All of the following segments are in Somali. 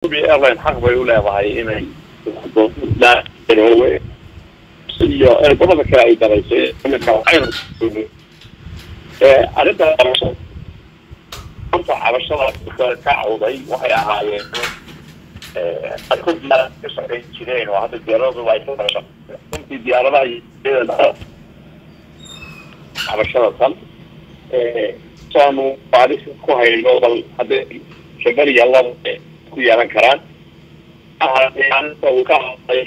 airline xaq bay u leedahay inay iyo erbadada kale ay daraysay arrinta horta cabashada ka cawday waxay ahaayeen qaarkood diyaarada ka shaqayn jireen oo hadda diyaaradu ay ka dara runtii diyaaradaha cabashada tan saanu baaris ku hayno bal hadday shabariya laba ku yeelan karaan uu ka hadlay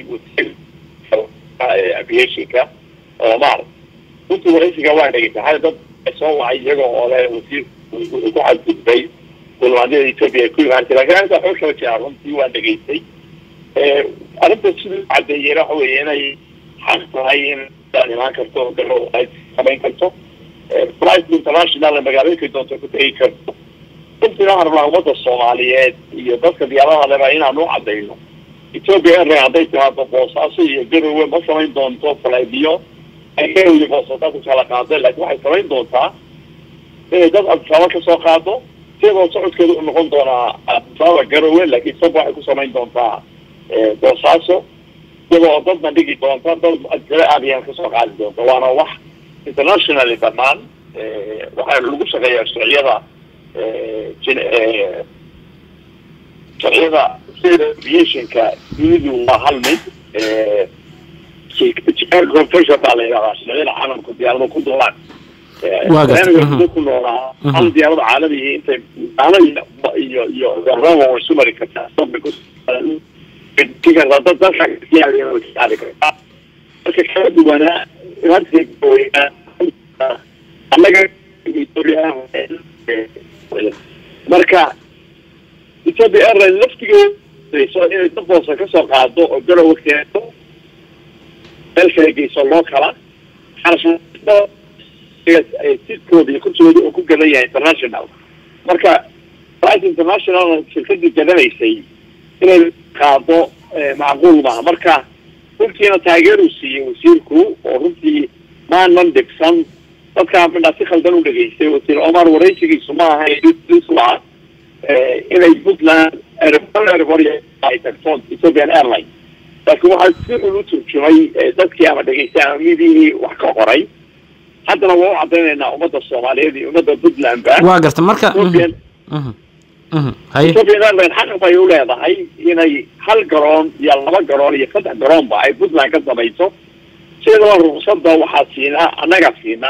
aviationka oo maar runtii waraysiga waa dhegeysa hada dad soo wacay iyaga oo le wasiir ku xadgudbay dulmaadyada ethoopia ay ku imaan jira lakin arrinta waxba kala jiraa runtii waa dhegeystay arrinta siduu cadeeyeen waxa weeye inay xaq tahay in daan imaan karto galo ay samayn karto flight international magaalooyinkay doonto ku tegi karto runtiina waxaan rabnaa ummadda soomaaliyeed iyo dadka diyaaradaha leba inaan u cadayno ethoopia airline hadday timaado boosaaso iyo garowe ma samayn doonto flybiyo ay garowe boosaaso ku kala qaadeen laakiin waxay samayn doontaa inay dad abdisaaba kasoo qaado siyadoo socodkeeda u noqon doonaa abdisaaba garowe laakiin saba waxay ku samayn doontaa boosaaso iyadoo dadna dhigi doonta dad adisaba aadayan kasoo qaadi doonta waana wax internationally banaan waxaa lagu shaqeeyaa sharciyada sharciyada sida aviationka dunidu waa hal mid confession baa la yidhahdaa sharciyada caalamka diyaarado ku duulaan ku noolaa hal diyaarada caalamiga intay daano iyo iyo roma way isu mari kartaa dad dalka kartaa marka kala duwanaa annaga marka ethoopia airline laftigeeda inay dad boosa kasoo qaado oo garowe keento meel kala geyso loo kala sidkooda iyo kursigooda uu ku gadan yahay international marka flight international shirkadii gadanaysay inay qaado macquul maaha marka runtiina taageeruu siiyey wasiirku oo runtii maanan dhibsan dadkaa midhaa si khaldan u dhegeystay wasiir omar waraysigiisu ma aha isla inay puntland ay tagto ethiopian airline laakiin waxaa si xun u turjumay dadkii ama dhegeystay ama midihii wax ka qoray haddana waa u cadaynaynaa ummadda soomaaliyeed iyo ummadda puntland ba waa garta marka ethiopian airline xaq bay u leedahay inay hal garoon iyo laba garoon iyo saddex garoonba ay puntland ka samayso sidaba ruqsada waxaa siinaa annaga siinaa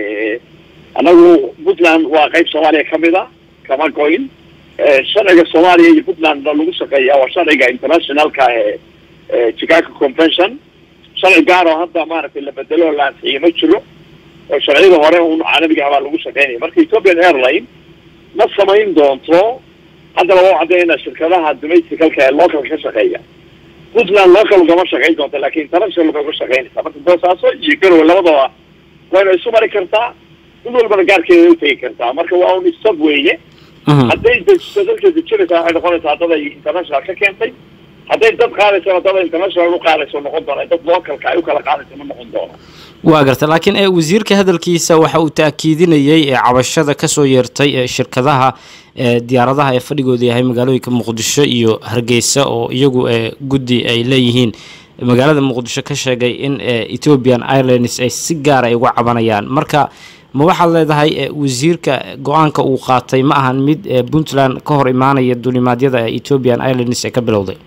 annagu puntland waa qeyb soomaaliya kamid a kama goyn sharciga soomaaliya iyo puntland lagu shaqeeya waa sharciga internationalka ee chicago convention sharci gaar oo hadda maaragtay la bedelo la ansixiyo ma jiro oo sharciyada hore un caalamiga baa lagu shaqeynaya marka ethiopian airline ma samayn doonto haddana waa u caddaynaa shirkadaha domesticalka ee localka ka shaqeeya puntland local ugama shaqayn doonta laakin international bay uga shaqeynaysaa marka boosaaso iyo garowe labadaba wayna isu mari kartaa mid walbana gaarkeeda utegi kartaa marka waa un stop weeye hadday dejiso dadka dejinaysaa waxay noqonaysaa dad ay international ka keentay hadday dad qaadaysana dad international u qaadayso noqon doona dad localka ay u kala qaadayso ma noqon doono waa garta laakiin e wasiirka hadalkiisa waxa uu taakiidinayay ee cabashada kasoo yeertay ee shirkadaha diyaaradaha ee fadhigooda yahay magaalooyinka muqdisho iyo hargeysa oo iyagu guddi ay leeyihiin magaalada muqdisho ka sheegay in ethiopian airlines ay si gaar ay uga cabanayaan marka ma waxaad leedahay wasiirka go-aanka uu qaatay ma ahan mid puntland ka hor imaanaya dulimaadyada ethiopian airlines ee ka bilowday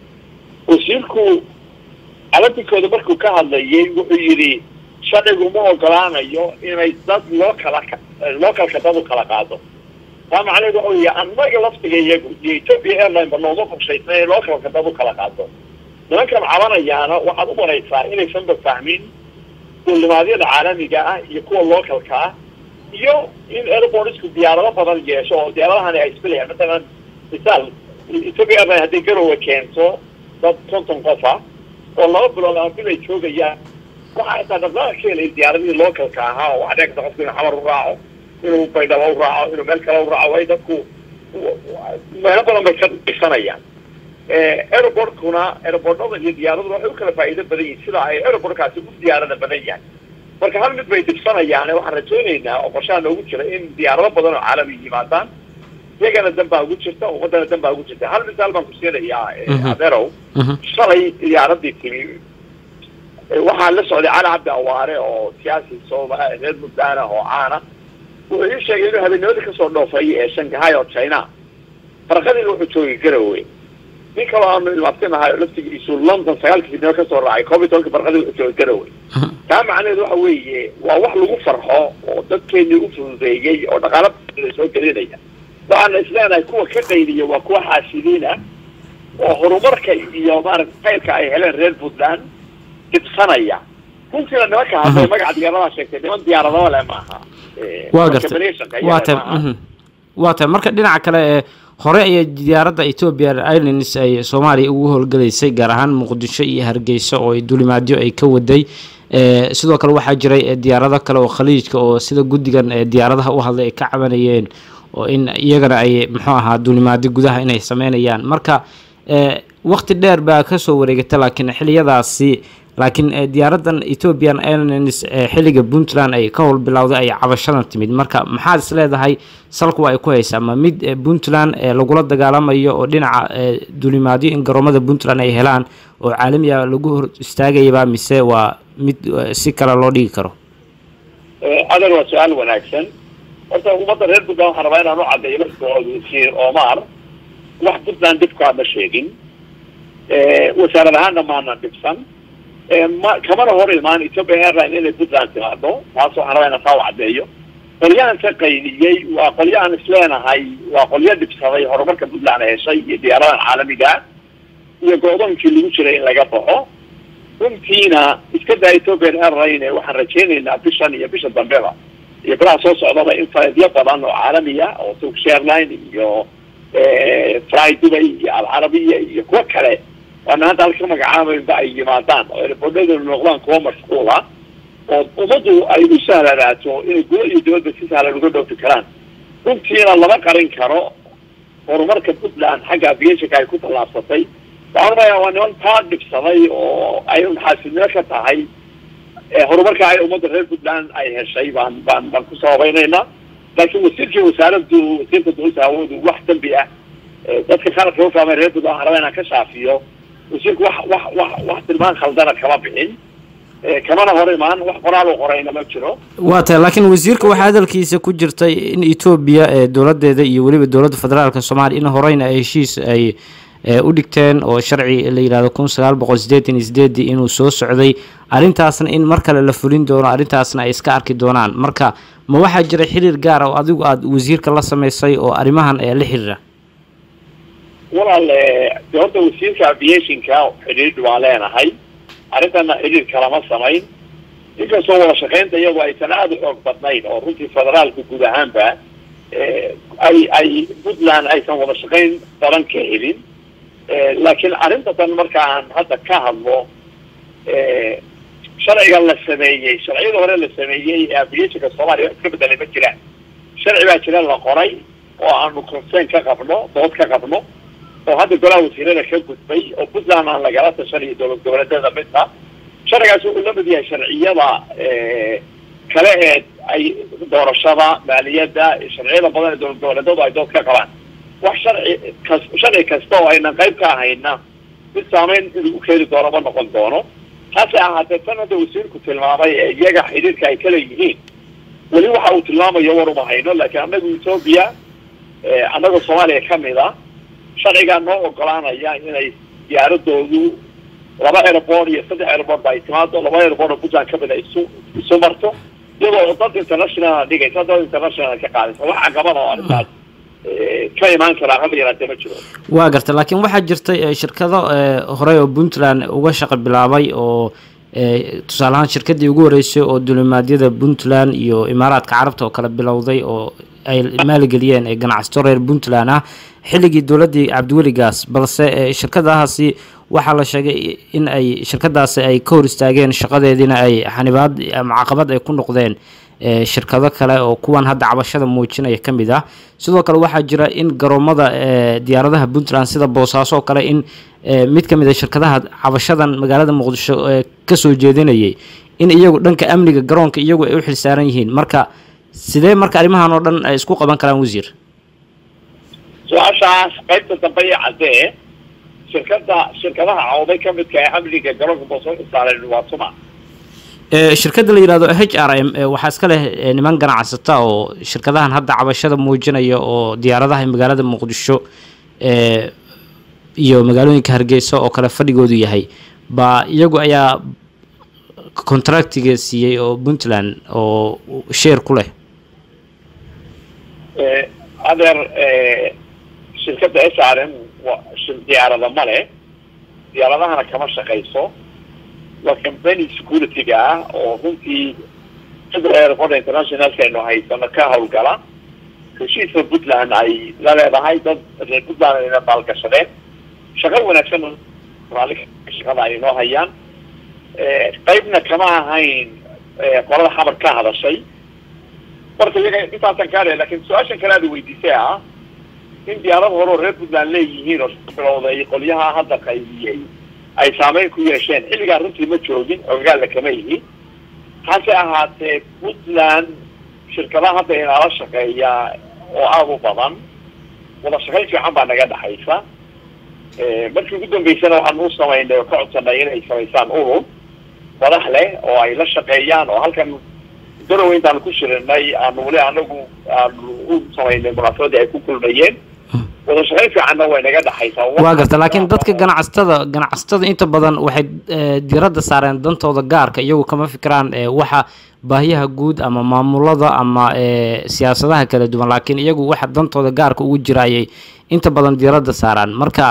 wasiirku alatinkooda markuu ka hadlayay wuxuu yidhi sharcigu ma ogolaanayo inay dad loo kala localka dad u kala qaado taa macnaheedu waxa weya annaga laftiga iyagu iyo ethoopia airline ba nooma qorshaysna inay localka dad u kala qaado nimankan cabanayaana waxaad u maraysaa inaysanba fahmin duulimaadyada caalamiga ah iyo kuwa localka ah iyo in airportsku diyaarado badan yeesho oo diyaaradahani ay isbelayaan matalan misaal ethoopia airline hadday garowe keento dad konton qof ah oo laba bilood ama bil ay joogayaan waxaa xitaa dhaqdhaqaaq ka helay diyaaradihii localka ahaa oo waxaa dhici karta qofku inuu xamar u raaco inuu baydhabo u raaco inuu meel kale u raaco way dadku meelo badan bay ka dhisanayaan aeroportkuna aeroportada iyo diyaaraduna waxay u kala faa'iido badan yihin sida ay aeroportkaasi u diyaarada badan yahay marka hal mid bay dhibsanayaan waxaan rajaynaynaa oo qorshaha noogu jira in diyaarado badan oo caalami yimaadaan iyagana dan baa ugu jirta ummadana dan baa ugu jirta hal misaal baan ku siinayaa adeerow shalay diyaaradii timi waxaa la socday cali cabdi awaare oo siyaasi sooma reer puntland ah oo caana wuxuu ii sheegay inuu habeennimadii kasoo dhoofay ee shangahay oo china farqadiina wuxuu joogay garowe nin kaloo aanu ilmaabtinahay oo laftigiisu london sagaalkii fidnimo kasoo raacay koob iyo tobanka farqadii wuxuu joogay garowe taa macnaheedu waxa weeye waa wax lagu farxo oo dadkeenii u fududeeyey oo dhaqaala soo gelinaya waxaana isleenahay kuwa ka qayliya waa kuwa xaasidiin ah oo horumarka iyo maarata qaylka ay heleen reer puntland dibsanaya runtiina nimanka hadday magaca diyaaradaha sheegtay niman diyaaradaba le maaha waa gartay waa ta waa tahay marka dhinaca kale ee hore ayay diyaaradda ethiopian airlines ay soomaaliya ugu howlgelaysay gaar ahaan muqdisho iyo hargeysa oo ay dulimaadyo ay ka waday sidoo kale waxaa jiray diyaarado kale oo khaliijka oo sida guddigan diyaaradaha u hadlay ay ka cabanayeen oo in iyagana ay muxuu ahaa dulimaadyo gudaha inay sameynayaan marka wakti dheer baa kasoo wareegata laakiin xiliyadaasi laakiin diyaaradan ethiopian airlines xilliga puntland ay ka howl bilowday ay cabashadan timid marka maxaad is leedahay salku ay ku haysaa ma mid puntland lagula dagaalamayo oo dhinaca dulimaadyo in garoomada puntland ay helaan oo caalami ah lagu hor istaagayaba mise waa mid si kale loo dhigi karo adeer waa su-aal wanaagsan horta ummadda reer puntland waxaan rabaa inaan u caddeeyo markoodu sir omar wax puntland dhibkaa ma sheegin wasaarad ahaanna maana dhibsan ma kamana hor imaan ethiopian airline inay puntland timaado taas waxaan rabaa inaan taa u caddeeyo qolyahan ka qayliyey waa qolyahan isleenahay waa qolyo dhibsaday horumarka puntland heshay iyo diyaaradan caalamiga iyo go-doonkii lagu jiray in laga baxo runtiina iska daa ethiopian airline waxaan rajaynaynaa bishan iyo bisha dambeba iyo bilaha soo socdaba in faleedyo badan oo caalamiya oo turkish airline iyo fly dubay iyo alcarabiya iyo kuwo kale waana hadda halka magacaabaynba ay yimaadaan oo erbodhadooda noqdaan kuwa mashquula oo ummaddu ay u sahlanaato inay gudo iyo dibadba si sahlan uga dhoofi karaan runtiina lama qarin karo horumarka puntland xagga aviationka ay ku tallaabsatay waxaan umayaa waa niman taa dhibsaday oo ay xaasidnimo ka tahay horumarka ay ummadda reer puntland ay heshay baan baan baan ku sababaynaynaa laakiin wasiirkii wasaaraddu wasiirka dowladda hawadu wax dambi ah dadka qaranka ufaamay reer puntland waxaan rabaa inaan ka shaafiyo wasiirku wax wax wax wax tilmaan khaldana kama bixin kamana hor imaan wax qoraal u qorayna ma jiro waa tahay laakiin wasiirka waxaa hadalkiisa ku jirtay in etoobiya ee dowladeeda iyo weliba dowladda federaalka soomaaliya in horeyna ay heshiis ay u dhigteen oo sharci la yidhahdo kun sagaal boqol sideetan iyo sideedii inuu soo socday arrintaasna in mar kale la fulin doono arrintaasna ay iska arki doonaan marka ma waxaa jira xiriir gaar oo adigu aada wasiirka la sameysay oo arrimahan ee la xiriira walaal de horta wasiirka aviationka xidhiidh waan leenahay arrintana xidhiir kalama samayn inkastoo wada shaqaynta iyadu aysan aada u xoog badnayn oo runtii federaalka guud ahaanba ay ay puntland aysan wada shaqayn badan ka helin laakiin arrintan markaan hadda ka hadlo sharciga la sameeyey sharciyada hore la sameeyey ee aviationka soomaaliya wax iska bedelay ma jiraan sharci baa jira la qoray oo aanu concern ka qabno dood ka qabno oo hadda golaha wasiirada ka gudbay oo puntland aan lagala tashanayo dowlad goboleedyada midna sharcigaasi wuxuu la mid yahay sharciyada kale ee ay doorashada maaliyadda sharciyada badan ee dowlad goboleedyadu ay dood ka qabaan wax sharci kas sharci kasta oo aynan qayb ka ahayna mid saameyn lagu keeni doono ma noqon doono hase ahaatee tan hadda wasiirku tilmaamay ee iyaga xidhiirka ay kala yihiin weli waxa uu tilmaamayo war uma hayno laakiin annagu etoobiya annagoo soomaaliya kamid a sharcigaa noo ogolaanaya inay diyaaradoodu laba airport iyo saddex airport ba ay timaado laba airport oo puntland kamid a isu isu marto iyadoo dad international dhigaysa dad international ka qaadaysa wax caqabada oo arrintaas ka imaan karaa haba yaraatee ma jiro waa garta laakiin waxaa jirtay shirkado horey oo puntland uga shaqo bilaabay oo tusaale ahaan shirkadii ugu horeysay oo dulimaadyada puntland iyo imaaraadka carabta oo kale bilowday oo ay maalgeliyeen ee ganacsato reer puntland ah xilligii dowladdii cabdiweligaas balse shirkadahaasi waxaa la sheegay in ay shirkadaasi ay ka hor istaageen shaqadeediina ay xanibaad ama caqabad ay ku noqdeen shirkado kale oo kuwan hadda cabashada muujinaya ka mid ah sidoo kale waxaa jira in garoomada diyaaradaha puntland sida boosaaso oo kale in mid ka mid a shirkadaha cabashadan magaalada muqdisho kasoo jeedinayay in iyagu dhanka amniga garoonka iyagu ay u xilsaaran yihiin marka sidee marka arrimahan oo dhan ay isku qaban karaan wasiir su-aashaas qaybta dambe iyo caddee shirkada shirkadaha cawday ka midka ee amniga garoonka boosaaso saareen waa suma shirkadda la yidhahdo h r m waxaa iska leh niman ganacsata oo shirkadahan hadda cabashada muujinaya oo diyaaradaha magaalada muqdisho iyo magaalooyinka hargeysa oo kale fadhigoodu yahay ba iyagu ayaa contractiga siiyey oo puntland oo sheer ku leh adeer shirkadda s r m diyaarada ma leh diyaaradahana kama shaqayso waa company security-ga ah oo runtii airport internationalka aynu haysano ka hawlgala heshiiska puntland ay la leedahay dad reer puntland ayna maalgashadeen shaqo wanaagsan shaqada ay noo hayaan qaybna kama ahayn qolada xamar ka hadashay marka iyaga intaasan kaale lakin su-aashan kale aada weydiisay ah in diyaarad hore oo reer puntland leeyihiin oo bilowday qolyaha hadda qaybiyey ay saameyn ku yeesheen xilligaa runtii ma joogin ogaalla kama yihi hase ahaatee puntland shirkadaha hadda inaala shaqeeya oo aada u badan wada shaqayn fiican baa naga dhexaysa markii ugu dambeysana waxaan u samaynay oo ka codsanay inay samaysaan urur madax leh oo ay la shaqeeyaan oo halkan garowe intaanu ku shirinay aanu weli anagu aanu u samaynay munaasabadii ay ku kulmayeen wada shaqayn fiicanna way naga dhexaysaa waa garta laakiin dadka ganacsatada ganacsatada inta badan waxay diiradda saareen dantooda gaarka iyagu kama fikiraan waxa baahiyaha guud ama maamulada ama siyaasadaha kala duwan laakiin iyagu waxa dantooda gaarka ugu jira ayay inta badan diiradda saaraan marka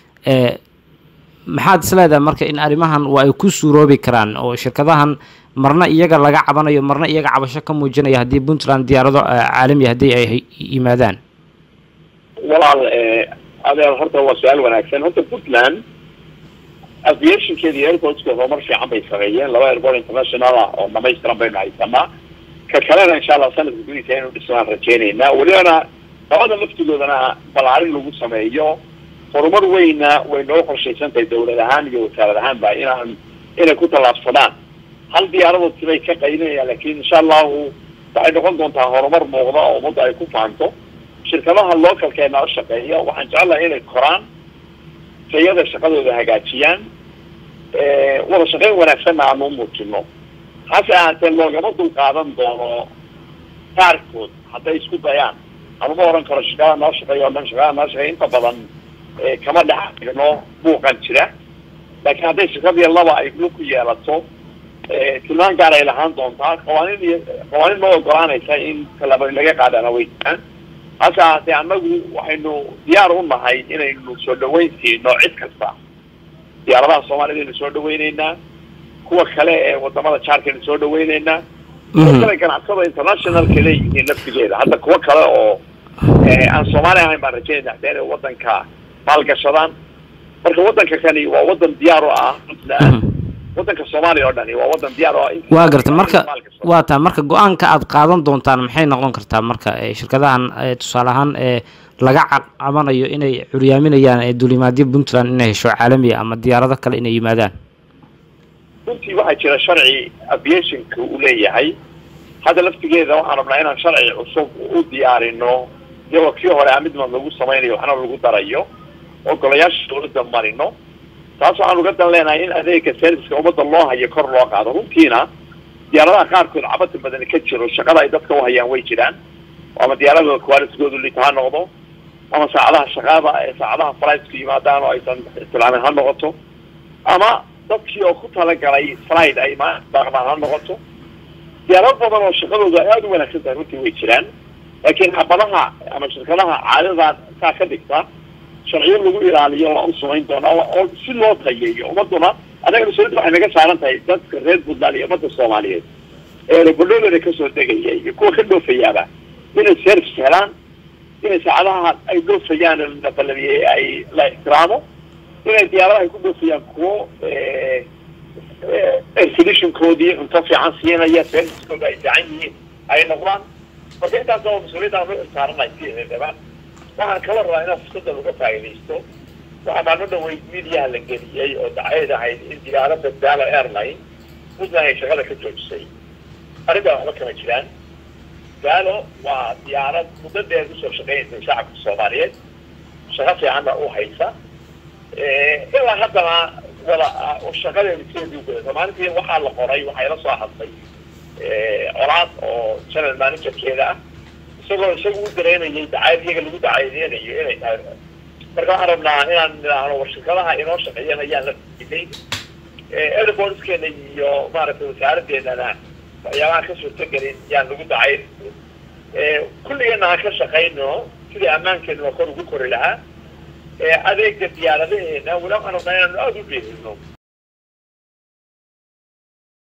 maxaad isleedahay marka in arrimahan waa ay ku suuroobi karaan oo shirkadahan marna iyaga laga cabanayo marna iyaga cabasho ka muujinaya haddii puntland diyaarado caalami haddii ay yimaadaan walaal adeer horta waa su-aal wanaagsan horta puntland aviationkeeda iyo airportska horumar fiican bay sameeyeen laba airport international ah oo dhamaystiran baynu haysanaa ka kalena insha allah sanadka gudihiisa inuu dhismaan rajeynaynaa welibana labada laftigoodana balaarin lagu sameeyo horumar weyna way noo qorshaysantahay dawlad ahaan iyo wasaarad ahaanba inaan inay ku tallaabsadaan hal diyaaradood sibay ka qaydinayaan lakin insha allahu waxay noqon doontaa horumar muuqda oo ummadda ay ku fahanto shirkadaha localkeena la shaqeeya waxaan jecelahay inay koraan tayada shaqadooda hagaajiyaan wada shaqeyn wanaagsanna aanu muujino hase ahaatee loogama dul qaadan doono qaarkood hadday isku dayaan anuma oran karo shaqada noo shaqeeya o dhan shaqada noo shaqeeya inta badan kama dhexno buuqan jira laakiin hadday shirkadii laba ay lu ku yeelato tilmaan gaar ay lahaan doontaa qawaaniin iyo qawaaniin noo ogolaanaysa in talaaba laga qaadana way jiraan hase ahaatee annagu waxaynu diyaar u nahay inaynu soo dhaweyn siino cid kasta diyaaradaha soomaalida aynu soo dhaweyneynaa kuwa kale ee wadamada jaarkaynu soo dhaweyneynaa kuwa kale ganacsada internationalka leeyihiin naftigeeda hadda kuwa kale oo aan soomaali ahayn baan rajeynayna hataa inay wadanka maalgashadaan marka wadanka kani waa wadan diyaar u ah wadanka soomaaliya oo dhani waa wadan diyaar oo waa garta marka waa taa marka go-aanka aad qaadan doontaan maxay noqon kartaa marka shirkadahan tusaale ahaan laga cabanayo inay curyaaminayaan duulimaadyo puntland inay hesho caalamiya ama diyaarado kale inay yimaadaan runtii waxaa jira sharci aviationka uu leeyahay hadda laftigeeda waxaan rabnaa inaan sharci cusub u diyaarino iyagoo kii hore amidman lagu samaynayo waxna lagu darayo oo golayaasha dawladda marino taas waxaan uga dan leenahay in adeega serviceka ummadda loo hayo kor loo qaado runtiina diyaaradaha qaarkood cabada badan ka jiro shaqada ay dadka uhayaan way jiraan ama diyaarada qualitigoodu lita ha noqdo ama saacadaha shaqaada ee saacadaha flightku yimaadaan oo aysan istilaamin ha noqoto ama dadkii oo ku talagalay slide ay maaqdaan ha noqoto diyaarad badan oo shaqadoodu ay aada u wanaagsan tahay runtii way jiraan laakiin xabadaha ama shirkadaha caadadan saa ka dhigta sharciyo lagu ilaaliyo waa u samayn doonaa oo si loo tayeeyo ummaduna annaga mas-uuliyadda waxay naga saaran tahay dadka reer puntland iyo ummadda soomaaliyeed ee erebodhoodeeda kasoo degaya iyo kuwa ka dhoofayaaba inay service helaan inay saacadaha ay dhoofayaan la ballamiyey ay la ixtiraamo inay diyaaradaha ay ku dhoofayaan kuwo expeditionkoodii cunto fiican siinaya servicekooda ay fiican yihiin ay noqdaan marka intaas oo mas-uuliyadda u saaranay sideedaba waxaan kala rabaa inaan fursaddan uga faa'iidaysto waxaa maalmo dhaweyd midiyaha la geliyey oo dacayd ahayd in diyaarada dalo airline puntland ay shaqada ka joojisay arrintaa waxba kama jiraan dalo waa diyaarad muddadeed usoo shaqeynaysa shacabka soomaaliyeed shaqo fiicanna u haysa ilaa haddana wada shaqadeeda sideedii ugudaysa maalintii waxaa la qoray waxaa ila soo hadlay colaad oo general managerkeeda ah isagoo isagu u dareynayay dacayad iyaga lagu dacaydeynayo inay tahay marka waxaan rabnaa inaan nidhaahno war shirkadaha inoo shaqeeyana yaan la fidinay airbornskeena iyo maaragtay wasaaradeenana waxyaabaha ka suurtagelin yaan lagu dacayn kulligeena aan ka shaqayno sidii ammaankeena kor ugu kori lahaa adeega diyaaradaheena wala waxaan rabnaa inaanu aada u dheerino